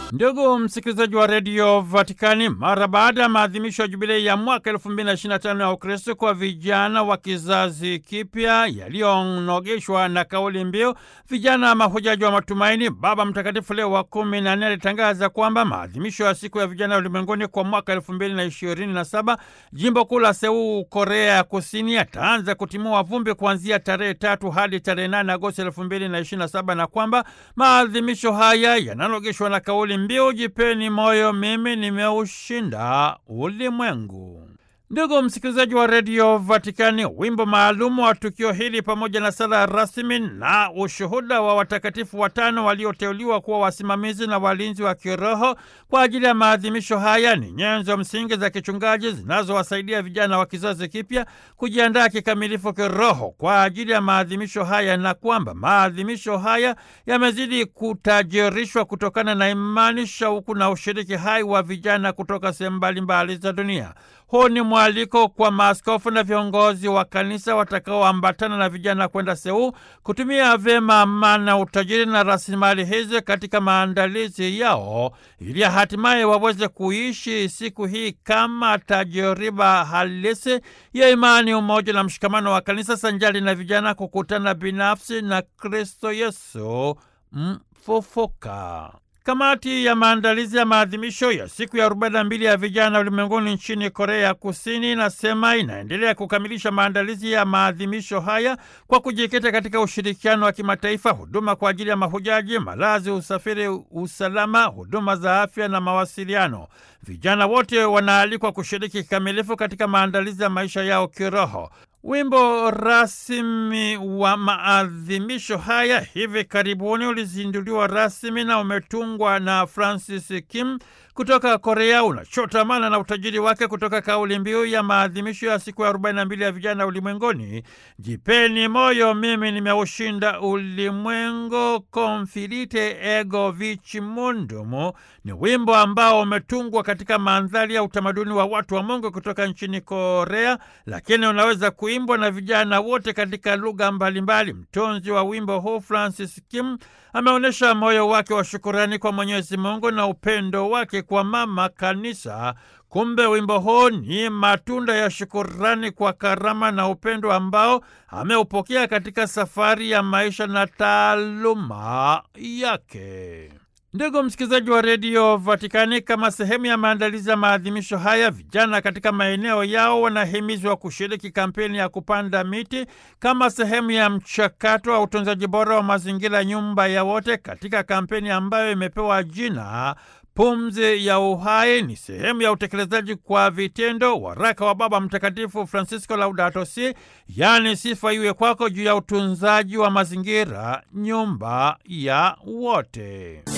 Ndugu msikilizaji wa redio Vatikani, mara baada ya maadhimisho ya jubilei ya mwaka 2025 ya Ukristo kwa vijana wa kizazi kipya yaliyonogeshwa na kauli mbiu vijana mahujaji wa matumaini, Baba Mtakatifu Leo wa kumi na nne alitangaza kwamba maadhimisho ya siku ya vijana ulimwenguni kwa mwaka 2027 jimbo kuu la Seul, Korea ya Kusini, ataanza kutimua vumbi kuanzia tarehe tatu hadi tarehe 8 Agosti 2027 na kwamba maadhimisho haya yananogeshwa na kauli mbiu jipeni moyo, mimi nimeushinda ulimwengu. Ndugu msikilizaji wa redio Vatikani, wimbo maalumu wa tukio hili pamoja na sala rasmi na ushuhuda wa watakatifu watano walioteuliwa kuwa wasimamizi na walinzi wa kiroho kwa ajili ya maadhimisho haya ni nyenzo msingi za kichungaji zinazowasaidia vijana wa kizazi kipya kujiandaa kikamilifu kiroho kwa ajili ya maadhimisho haya, na kwamba maadhimisho haya yamezidi kutajirishwa kutokana na imani, shauku na ushiriki hai wa vijana kutoka sehemu mbalimbali za dunia. Huu ni mwaliko kwa maaskofu na viongozi wa kanisa watakaoambatana na vijana kwenda Seul kutumia vyema amana, utajiri na rasilimali hizi katika maandalizi yao ili hatimaye waweze kuishi siku hii kama tajiriba halisi ya imani, umoja na mshikamano wa kanisa sanjali na vijana kukutana binafsi na Kristo Yesu mfufuka. Kamati ya maandalizi ya maadhimisho ya siku ya 42 ya vijana ulimwenguni nchini Korea ya Kusini inasema inaendelea kukamilisha maandalizi ya maadhimisho haya kwa kujikita katika ushirikiano wa kimataifa, huduma kwa ajili ya mahujaji, malazi, usafiri, usalama, huduma za afya na mawasiliano. Vijana wote wanaalikwa kushiriki kikamilifu katika maandalizi ya maisha yao kiroho. Wimbo rasmi wa maadhimisho haya hivi karibuni ulizinduliwa rasmi na umetungwa na Francis Kim kutoka Korea, unachotamana na utajiri wake kutoka kauli mbiu ya maadhimisho ya siku ya 42 ya vijana ulimwenguni, jipeni moyo, mimi nimeushinda ulimwengu, confidite ego vici mundum. Ni wimbo ambao umetungwa katika mandhari ya utamaduni wa watu wa Mungu kutoka nchini Korea, lakini unaweza kuimbwa na vijana wote katika lugha mbalimbali. Mtunzi wa wimbo huu Francis Kim ameonyesha moyo wake wa shukurani kwa Mwenyezi Mungu na upendo wake kwa mama kanisa. Kumbe wimbo huu ni matunda ya shukurani kwa karama na upendo ambao ameupokea katika safari ya maisha na taaluma yake. Ndugu msikilizaji wa redio Vatikani, kama sehemu ya maandalizi ya maadhimisho haya, vijana katika maeneo yao wanahimizwa kushiriki kampeni ya kupanda miti kama sehemu ya mchakato wa utunzaji bora wa mazingira, nyumba ya wote, katika kampeni ambayo imepewa jina Pumzi ya Uhai. Ni sehemu ya utekelezaji kwa vitendo waraka wa Baba Mtakatifu Francisco Laudato Si, yaani sifa iwe kwako, juu ya utunzaji wa mazingira, nyumba ya wote.